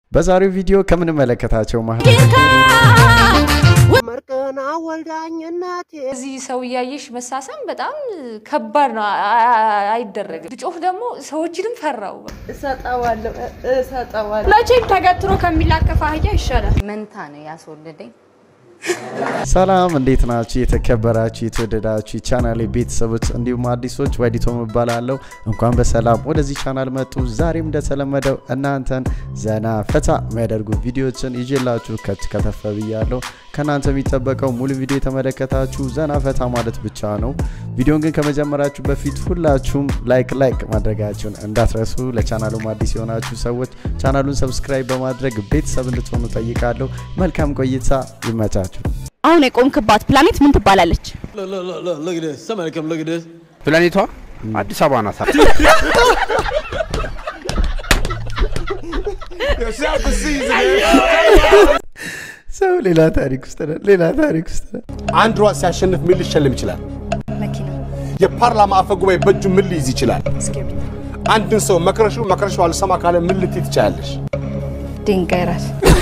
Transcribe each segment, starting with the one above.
በዛሬው ቪዲዮ ከምንመለከታቸው መሀል መርቅና ወልዳኝ እናቴ እዚህ ሰው እያየሽ መሳሰም በጣም ከባድ ነው። አ- አ- አይደረግም። ብጮህ ደግሞ ሰዎችንም ፈራው። እሰጠዋለሁ እሰጠዋለሁ። መቼም ተገትሮ ከሚላከፍ አህያ ይሻላል። መንታ ነው ያስወለደኝ። ሰላም እንዴት ናችሁ? የተከበራችሁ የተወደዳችሁ የቻናሌ ቤተሰቦች እንዲሁም አዲሶች ወዲቶም እባላለሁ። እንኳን በሰላም ወደዚህ ቻናል መጡ። ዛሬም እንደተለመደው እናንተን ዘና ፈታ የሚያደርጉ ቪዲዮዎችን ይዤላችሁ ከች ከተፈ ብያለሁ። ከእናንተ የሚጠበቀው ሙሉ ቪዲዮ የተመለከታችሁ ዘና ፈታ ማለት ብቻ ነው። ቪዲዮን ግን ከመጀመራችሁ በፊት ሁላችሁም ላይክ ላይክ ማድረጋችሁን እንዳትረሱ። ለቻናሉም አዲስ የሆናችሁ ሰዎች ቻናሉን ሰብስክራይብ በማድረግ ቤተሰብ እንድትሆኑ ጠይቃለሁ። መልካም ቆይታ፣ ይመቻችሁ። አሁን የቆምክባት ፕላኔት ምን ትባላለች? ፕላኔቷ አዲስ አበባ ናት። ሰው ሌላ ታሪክ ውስጥ ነን፣ ሌላ ታሪክ ውስጥ ነን። አንድ ሯጭ ሲያሸንፍ ምን ሊሸለም ይችላል? መኪና፣ የፓርላማ አፈ ጉባኤ በእጁ ምን ሊይዝ ይችላል? አንድን ሰው መክረሹ መክረሹ አልሰማ ካለ ምን ልትይ ትችላለሽ? ድንጋይ ራስ፣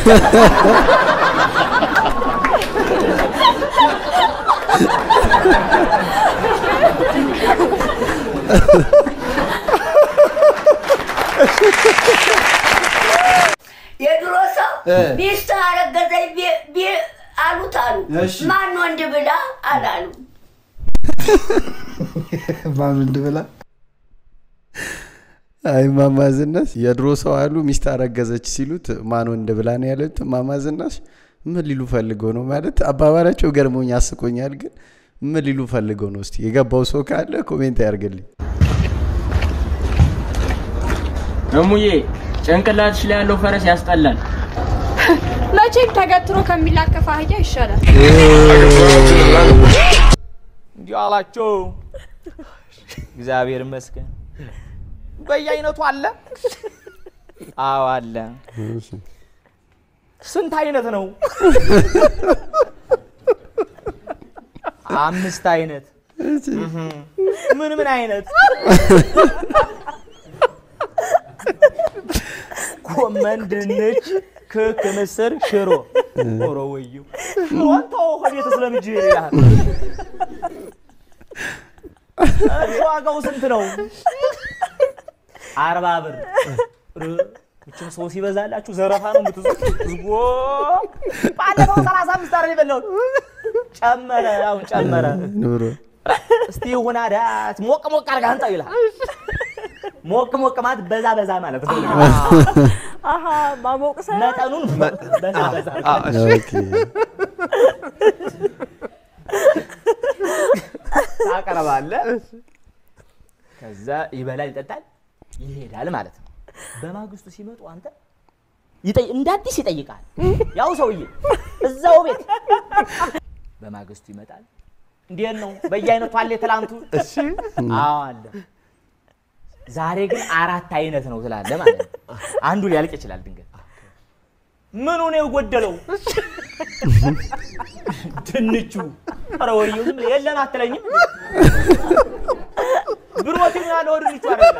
የድሮ ሰው ሚስት አረገዘኝ ቢ- ቢ- አሉት አሉ ማን ወንድ ብላ አላሉ ማን እንድብላ አይ እማማ ዝናሽ የድሮ ሰው አሉ ሚስት አረገዘች ሲሉት ማን ወንድ ብላ ነው ያሉት። እማማ ዝናሽ ምን ሊሉ ፈልገው ነው ማለት አባባላቸው ገርሞኝ አስቆኛል። ግን ምን ሊሉ ፈልገው ነው? እስቲ የገባው ሰው ካለ ኮሜንት ያርግልኝ። እሙዬ ጭንቅላትሽ ላይ ያለው ፈረስ ያስጠላል። መቼም ተገትሮ ከሚላከፍ አህያ ይሻላል። እንዲህ አላቸው። እግዚአብሔር ይመስገን። በየአይነቱ አለ። አዎ አለ። ስንት አይነት ነው? አምስት አይነት። ምን ምን አይነት? ጎመን፣ ድንች፣ ክክ፣ ምስር፣ ሽሮ። ኦሮ ወዩ ሽሮን ተው ከቤት ስለምጅ ይላል። ዋጋው ስንት ነው? አርባ ብር። ምችም ሰው ሲበዛላችሁ ዘረፋ ነው የምትዙት። ዝጎ ባለፈው ሰላሳ አምስት አረ የበላሁት ጨመረ፣ አሁን ጨመረ። ኑሮ እስቲ ይሁን አዳት ሞቅ ሞቅ አድርገህ አንጣው ይላል። ሞቅ ሞቅ ማለት በዛ በዛ ማለት ነው። አሀ ማሞቅ ሳይሆን መጠኑን በዛ በዛ ኦኬ። ታቀርባለህ። ከዛ ይበላል፣ ይጠጣል፣ ይሄዳል ማለት ነው። በማግስቱ ሲመጡ አንተ ይጠይ- እንደ አዲስ ይጠይቃል። ያው ሰውዬ እዛው ቤት በማግስቱ ይመጣል። እንዴት ነው በየአይነቱ አለ የትላንቱ? አዎ አለ። ዛሬ ግን አራት አይነት ነው ስላለ ማለት ነው። አንዱ ሊያልቅ ይችላል ድንገት። ምኑ ነው የጎደለው? ድንቹ። ኧረ ወይዬው ዝም ብለህ የለም አትለኝም? ብሮቲን ያለው ድንቹ አይደለም።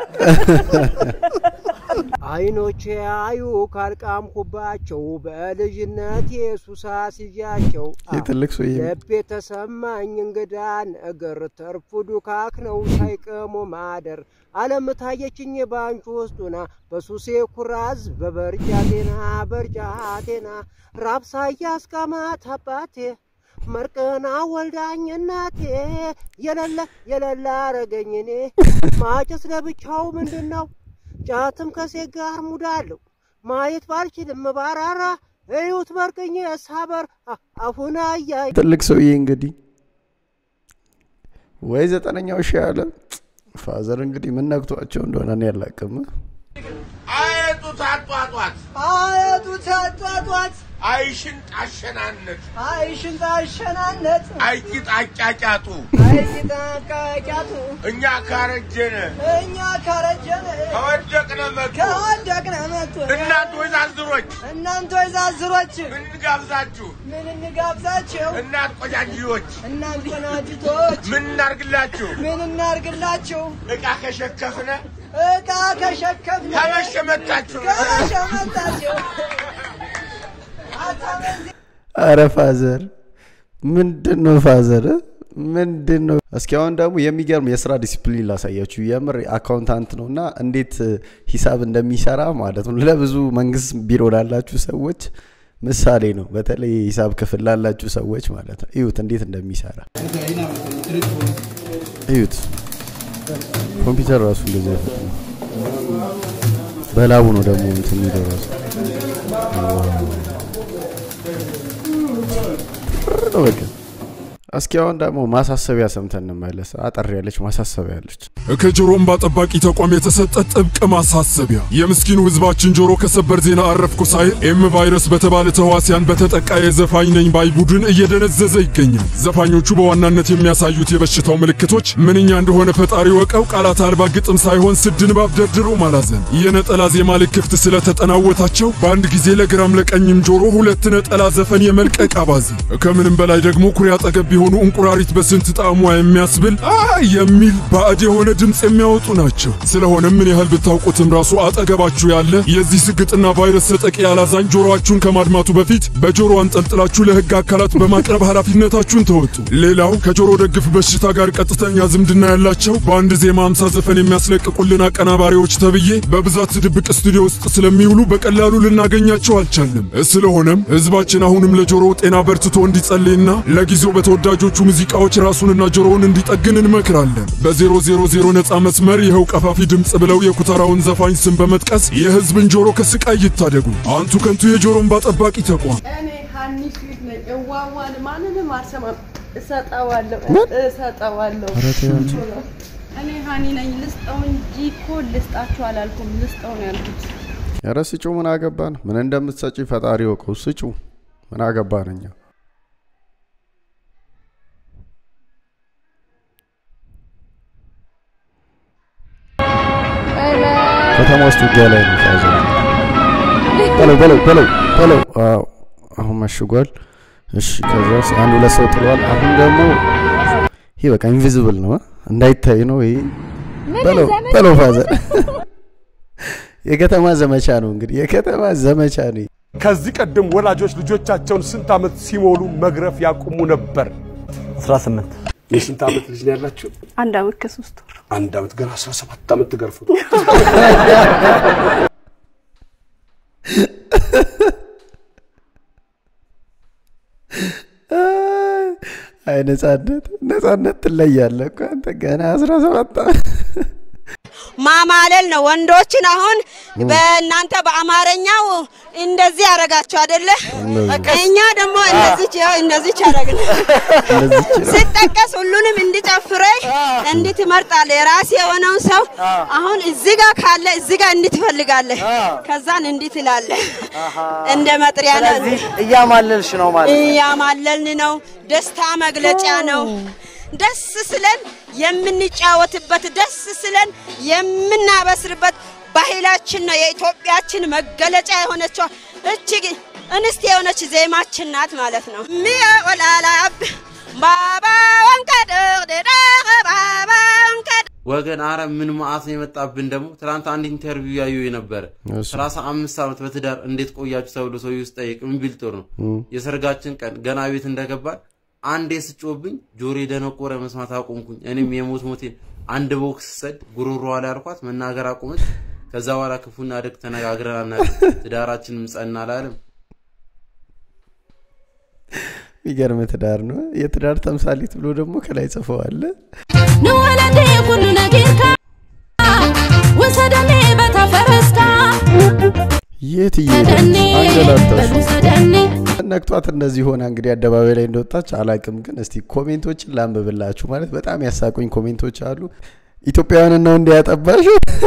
አይኖቼ አዩ ካልቃምኩባቸው በልጅነቴ ሱሳ ሲያቸው የትልቅ ሰውዬ ልቤ ተሰማኝ እንግዳ ነገር ተርፉ ዱካክ ነው ሳይቀሙ ማደር አለም ታየችኝ ባንቹ ውስጡና በሱሴ ኩራዝ በበርጃቴና በርጃቴና ራብሳ እያስቃማት አባቴ መርቅና ወልዳኝ እናቴ የለለ የለለ አረገኝ እኔ ማጨስ ለብቻው ምንድን ነው ጫትም ከሴት ጋር ሙዳለሁ ማየት ባልችልም ባራራ እዩት መርቅኝ ሳበር አ- አፉን አያይ ትልቅ ሰውዬ እንግዲህ ወይ ዘጠነኛው ሺህ አለ ፋዘር እንግዲህ ምን ነክቷቸው እንደሆነ እኔ አላውቅም። አየጡ ታጧጧት አያቱ ታጧጧት አይሽን ጣሸናነት አይሽን ታሸናነት አይቂጥ አጫጫጡ አይቂጣቃቂያቱ እኛ ካረጀነ እኛ ካረጀን ከወደቅነ መጡ ከወደቅነ መጡ እናንተ ወይዛዝሮች እናንተ ወይዛዝሮች ምን እንጋብዛችሁ ምን እንጋብዛቸው እናት ቆጃጅዎች እናንተ ቆናጅቶች ምን እናርግላችሁ ምን እናርግላቸው ዕቃ ከሸከፍነ ዕቃ ከሸከፍነ ከመሸመታችሁ ከሸመታቸው አረ ፋዘር ምንድን ነው ፋዘር ምንድን ነው? እስኪ አሁን ደግሞ የሚገርም የስራ ዲሲፕሊን ላሳያችሁ። የምር አካውንታንት ነው እና እንዴት ሂሳብ እንደሚሰራ ማለት ነው። ለብዙ መንግስት ቢሮ ላላችሁ ሰዎች ምሳሌ ነው። በተለይ የሂሳብ ክፍል ላላችሁ ሰዎች ማለት ነው። እዩት እንዴት እንደሚሰራ እዩት። ኮምፒውተር ራሱ እንደዚህ አይፈጥንም። በላቡ ነው ደግሞ እንትን የሚለው ራሱ ነው በቃ። እስኪ አሁን ደግሞ ማሳሰቢያ ሰምተን እንመለስ። አጠር ያለች ማሳሰቢያ ያለች ከጆሮ እንባ ጠባቂ ተቋም የተሰጠ ጥብቅ ማሳሰቢያ። የምስኪኑ ህዝባችን ጆሮ ከሰበር ዜና አረፍኩ ሳይል ኤም ቫይረስ በተባለ ተዋሲያን በተጠቃ የዘፋኝ ነኝ ባይ ቡድን እየደነዘዘ ይገኛል። ዘፋኞቹ በዋናነት የሚያሳዩት የበሽታው ምልክቶች ምንኛ እንደሆነ ፈጣሪ ወቀው፣ ቃላት አልባ ግጥም ሳይሆን ስድ ንባብ ደርድሮ ማላዘን፣ የነጠላ ዜማ ልክፍት ስለተጠናወታቸው በአንድ ጊዜ ለግራም ለቀኝም ጆሮ ሁለት ነጠላ ዘፈን የመልቀቅ አባዜ፣ ከምንም በላይ ደግሞ ኩሬ አጠገብ የሆኑ እንቁራሪት በስንት ጣዕሟ የሚያስብል አ የሚል ባዕድ የሆነ ድምፅ የሚያወጡ ናቸው። ስለሆነም ምን ያህል ብታውቁትም ራሱ አጠገባችሁ ያለ የዚህ ስግጥና ቫይረስ ተጠቂ ያላዛኝ ጆሮአችሁን ከማድማቱ በፊት በጆሮ አንጠልጥላችሁ ለህግ አካላት በማቅረብ ኃላፊነታችሁን ተወጡ። ሌላው ከጆሮ ደግፍ በሽታ ጋር ቀጥተኛ ዝምድና ያላቸው በአንድ ዜማ አምሳ ዘፈን የሚያስለቅቁልን አቀናባሪዎች ተብዬ በብዛት ድብቅ ስቱዲዮ ውስጥ ስለሚውሉ በቀላሉ ልናገኛቸው አልቻልንም። ስለሆነም ህዝባችን አሁንም ለጆሮ ጤና በርትቶ እንዲጸልይና ለጊዜው በተወዳጆቹ ሙዚቃዎች ራሱንና ጆሮውን እንዲጠግን እንመክራለን። በዜሮ ዜሮ ዜሮ ነፃ መስመር ይኸው ቀፋፊ ድምፅ ብለው የኩታራውን ዘፋኝ ስም በመጥቀስ የህዝብን ጆሮ ከስቃይ ይታደጉ። አንቱ ከንቱ የጆሮ እንባ ጠባቂ ተቋም እኔ ሀኒ ስዊት ነኝ። እዋዋን ማንንም አልሰማም። እሰጠዋለሁ እሰጠዋለሁ። ኧረ ተይ አንቺ። እኔ ሀኒ ነኝ። ልስጠው እንጂ እኮ ልስጣችሁ አላልኩም። ልስጠው ነው ያልኩት። ኧረ ስጩ፣ ምን አገባን? ምን እንደምትሰጪ ፈጣሪ ወቀው። ስጩ፣ ምን አገባን እኛ። ከተማ ውስጥ ውጊያ ላይ ነው ፋዘር። በለው በለው በለው በለው። አዎ አሁን መሽጓል። እሺ ከዛስ አንድ ሁለት ሰው ጥለዋል። አሁን ደግሞ ይሄ በቃ ኢንቪዚብል ነው አ? እንዳይታይ ነው ይሄ። በለው በለው ፋዘር። የከተማ ዘመቻ ነው እንግዲህ የከተማ ዘመቻ ነው። ይሄ። ከዚህ ቀደም ወላጆች ልጆቻቸውን ስንት ዓመት ሲሞሉ መግረፍ ያቁሙ ነበር? 18 የስንት ዓመት ልጅ ነው ያላችሁ? አንድ አመት ከሶስት ወር አንድ ዓመት ገና 17 ዓመት ትገርፉት። አይ ነጻነት ነጻነት ትለያለህ እኮ አንተ ገና 17 ዓመት ማማለል ነው። ወንዶችን አሁን በእናንተ በአማርኛው እንደዚህ ያደረጋችሁ አይደለ? እኛ ደግሞ እንደዚህ ያው እንደዚህ ያደረግን ሲጠቀስ ሁሉንም እንዲጨፍረኝ እንዲህ ትመርጣለህ። የራስ የሆነውን ሰው አሁን እዚህ ጋር ካለ እዚህ ጋር እንዲህ ትፈልጋለህ። ከዛን እንዲህ ትላለህ። እንደ መጥሪያ ነው። ስለዚህ እያማለልሽ ነው ማለት ነው። እያማለልን ነው። ደስታ መግለጫ ነው። ደስ ስለን የምንጫወትበት ደስ ስለን የምናበስርበት ባህላችን ነው። የኢትዮጵያችን መገለጫ የሆነችው እቺ እንስት የሆነች ዜማችን ናት ማለት ነው። ሚያ ወላላብ ባባ ወንከድ ባባ ወንከድ ወገን አረ ምን መዓት ነው የመጣብን። ደግሞ ትናንት አንድ ኢንተርቪው ያዩ የነበረ እሺ። ሰላሳ አምስት ዓመት በትዳር እንዴት ቆያችሁ ተብሎ ሰው ውስጥ ጠይቅ ምን ቢል ጥሩ ነው። እም። የሰርጋችን ቀን ገና ቤት እንደገባን አንዴ ስጮብኝ ጆሮ ደነቆረ፣ መስማት አቆምኩኝ። እኔም የሞት ሞቴን አንድ ቦክስ ሰድ ጉሮሮዋ ላይ አልኳት፣ መናገር አቆመች። ከዛ በኋላ ክፉና ደግ ተነጋግረን አናውቅም። ትዳራችንም ጸና አላለም። የሚገርም ትዳር ነው። የትዳር ተምሳሌት ብሎ ደግሞ ከላይ ጽፈዋል። ንወለደ ኩሉ ነጊርካ ወሰደኒ በተፈረስካ የት እየሄደች ሰደኒ አንገላታሽ? በሉሰደኒ ነክቷት እንደዚህ ሆና እንግዲህ አደባባይ ላይ እንደወጣች አላቅም፣ ግን እስቲ ኮሜንቶችን ላንብብላችሁ። ማለት በጣም ያሳቁኝ ኮሜንቶች አሉ። ኢትዮጵያውያንን ነው እንዲያጠባሽ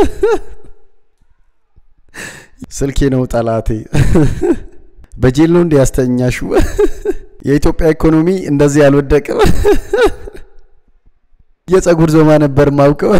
ስልኬ ነው ጠላቴ፣ በጄል ነው እንዲያስተኛሹ የኢትዮጵያ ኢኮኖሚ እንደዚህ አልወደቅም። የጸጉር ዞማ ነበር ማውቀው።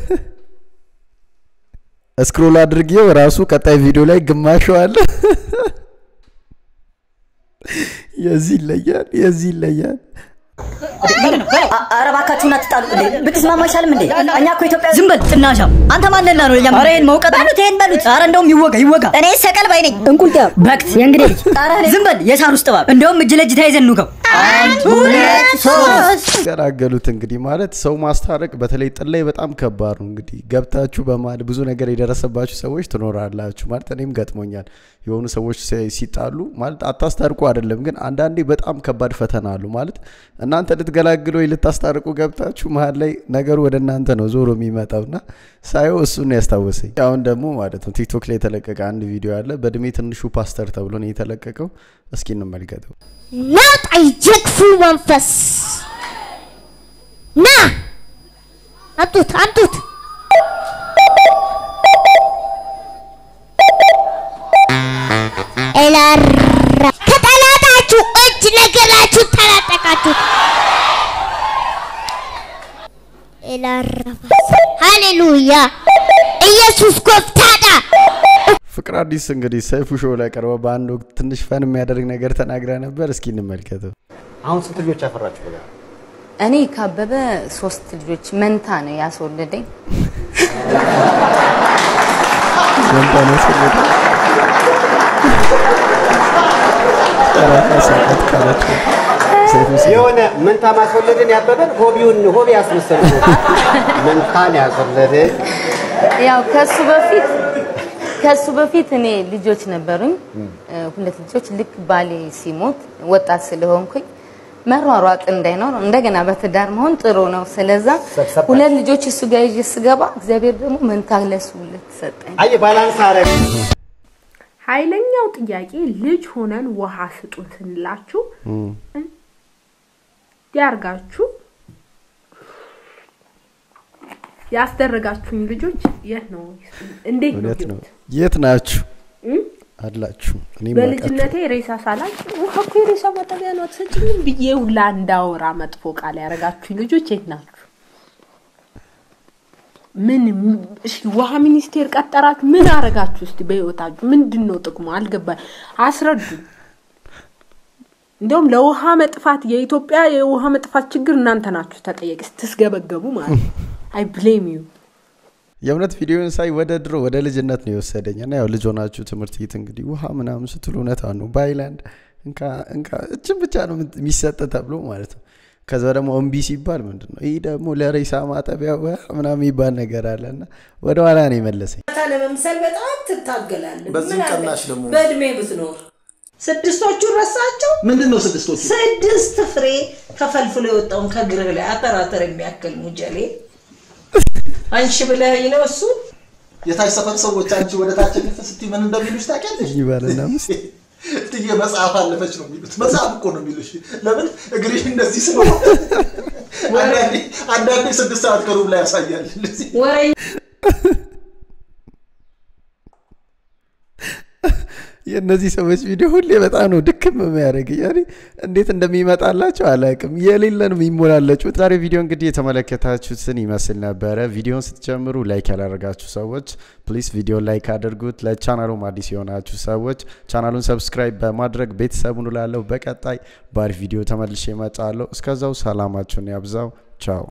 ስክሮል አድርጌው ራሱ ቀጣይ ቪዲዮ ላይ ግማሹ አለ። የዚህ ይለያል፣ የዚህ ይለያል። ኧረ እባካችሁን አትጣሉ እንዴ! ብትስማማ አይሻልም እንዴ? እኛ እኮ ኢትዮጵያ ዝም በል ጥናሻ። አንተ ማንና ነው ለኛ? ኧረ ይሄን መውቀጥ በሉት፣ ይሄን በሉት። ኧረ እንደውም ይወጋ ይወጋ። እኔ ሰቀል ባይ ነኝ። እንቁልጤ በክት የእንግዴ ልጅ ዝም በል የሳር ውስጥ እባብ። እንደውም እጅ ለእጅ ተያይዘን እንውጋው። አንድ ሁለት ሶስት ገላገሉት እንግዲህ ማለት ሰው ማስታረቅ በተለይ ጥል ላይ በጣም ከባድ ነው። እንግዲህ ገብታችሁ በማል ብዙ ነገር የደረሰባችሁ ሰዎች ትኖራላችሁ። ማለት እኔም ገጥሞኛል። የሆኑ ሰዎች ሲ- ሲጣሉ ማለት አታስታርቁ አይደለም፣ ግን አንዳንዴ በጣም ከባድ ፈተና አሉ። ማለት እናንተ ልትገላግሉ ወይ ልታስታርቁ ገብታችሁ መሀል ላይ ነገሩ ወደ እናንተ ነው ዞሮ የሚመጣው እና ሳየው እሱን ነው ያስታወሰኝ። አሁን ደግሞ ማለት ነው ቲክቶክ ላይ የተለቀቀ አንድ ቪዲዮ አለ። በእድሜ ትንሹ ፓስተር ተብሎ ነው የተለቀቀው። እስኪ እንመልከተው። ናውጣ የክፉ መንፈስ ና አምጡት አምጡት ኤላራ ከጠላታችሁ እጅ ነገራችሁ ተላጠቃችሁ ኤላራ ሃሌሉያ ኢየሱስ ጎፍታዳ ፍቅር አዲስ እንግዲህ ሰይፉ ሾው ላይ ቀርበ በአንድ ወቅት ትንሽ ፈን የሚያደርግ ነገር ተናግራ ነበር። እስኪ እንመልከተው። አሁን ስንት ልጆች ያፈራችሁ? በጋራ እኔ ካበበ ሶስት ልጆች መንታ ነው ያስወለደኝ። መንታ ነው ያስወለደኝ። ጠራታ ሰዓት ካላችሁ ሰይፉ ሲ- የሆነ መንታ ማስወለድን ያበበን ሆቢውን ሆቢ ያስመሰሉ መንታን ያስወለድን ያው ከሱ በፊት ከሱ በፊት እኔ ልጆች ነበሩኝ፣ እ፣ ሁለት ልጆች። ልክ ባሌ ሲሞት ወጣት ስለሆንኩኝ መሯሯጥ እንዳይኖር እንደገና በትዳር መሆን ጥሩ ነው። ስለዛ ሰብሰብ ሁለት ልጆች እሱ ጋር ይዤ ስገባ እግዚአብሔር ደግሞ መንታ ለሱ ሁለት ሰጠኝ። አየ ባላንስ አረግ ኃይለኛው ጥያቄ ልጅ ሆነን ውሃ ስጡን ስንላችሁ ያርጋችሁ ያስደረጋችሁኝ ልጆች የት ነው? እንዴት ነው? እውነት ነው። ህይወት? የት ናችሁ እም? አላችሁ? እኔም በልጅነቴ ሬሳ ሳላጭ ውሃ እኮ የሬሳ ማጠቢያ ነው አትሰጭኝም ብዬ ሁላ እንዳወራ መጥፎ ቃል ያደረጋችሁኝ ልጆች የት ናችሁ? ምን እሺ፣ ውሃ ሚኒስቴር ቀጠራችሁ? ምን አረጋችሁ? እስቲ በህይወታችሁ ምንድን ነው ጥቅሙ? አልገባኝ፣ አስረዱ። እንደውም ለውሃ መጥፋት የኢትዮጵያ የውሃ መጥፋት ችግር እናንተ ናችሁ ተጠየቅ ስትስገበገቡ ማለት ነው። አይ ብሌም ዩ የእውነት ቪዲዮን ሳይ ወደ ድሮ ወደ ልጅነት ነው የወሰደኝ እና ያው ልጅ ሆናችሁ ትምህርት ቤት እንግዲህ ውሃ ምናምን ስትሉ እውነት ነው በአይላንድ እንካ እንካ እችን ብቻ ነው የሚሰጥ ተብሎ ማለት ነው። ከዛ ደግሞ እምቢ ሲባል ምንድን ነው ይህ ደግሞ ለሬሳ ማጠቢያ ውሃ ምናምን የሚባል ነገር አለ እና ወደ ኋላ ነው የመለሰኝ። ለመምሰል በጣም ትታገላለህ። በዚህም ምን አለ? ቀናሽ ደግሞ። በእድሜ ብትኖር ስድስቶቹን ረሳቸው። ምንድን ነው ስድስቶቹ? ስድስት ፍሬ ተፈልፍሎ የወጣውን ከእግርህ ላይ አተራተር የሚያክል ሙጀሌ አንሺ ብለህ ነው እሱ የታች ሰፈር ሰዎች አንቺ ወደ ታች ልፍ ስትይ ምን እንደሚሉሽ ታውቂያለሽ? ይህ ባልና ሚስት እትዬ መጽሐፍ አለፈች ነው የሚሉት። መጽሐፍ እኮ ነው የሚሉሽ። ለምን እግርሽ እንደዚህ ስለሆነ አንዳንዴ አንዳንዴ ስድስት ሰዓት ከሩብ ላይ ያሳያል። እንደዚህ ወሬ የእነዚህ ሰዎች ቪዲዮ ሁሌ በጣም ነው ድክም የሚያደርግ ያኔ እንዴት እንደሚመጣላቸው አላውቅም። የሌለ ነው የሚሞላለጩት። ዛሬ ቪዲዮ እንግዲህ የተመለከታችሁትን ይመስል ነበረ። ቪዲዮን ስትጀምሩ ላይክ ያላደረጋችሁ ሰዎች ፕሊስ ቪዲዮ ላይክ አድርጉት። ለቻናሉም አዲስ የሆናችሁ ሰዎች ቻናሉን ሰብስክራይብ በማድረግ ቤተሰቡን ላለው በቀጣይ ባሪፍ ቪዲዮ ተመልሼ እመጣለሁ። እስከዛው ሰላማችሁን ያብዛው። ቻው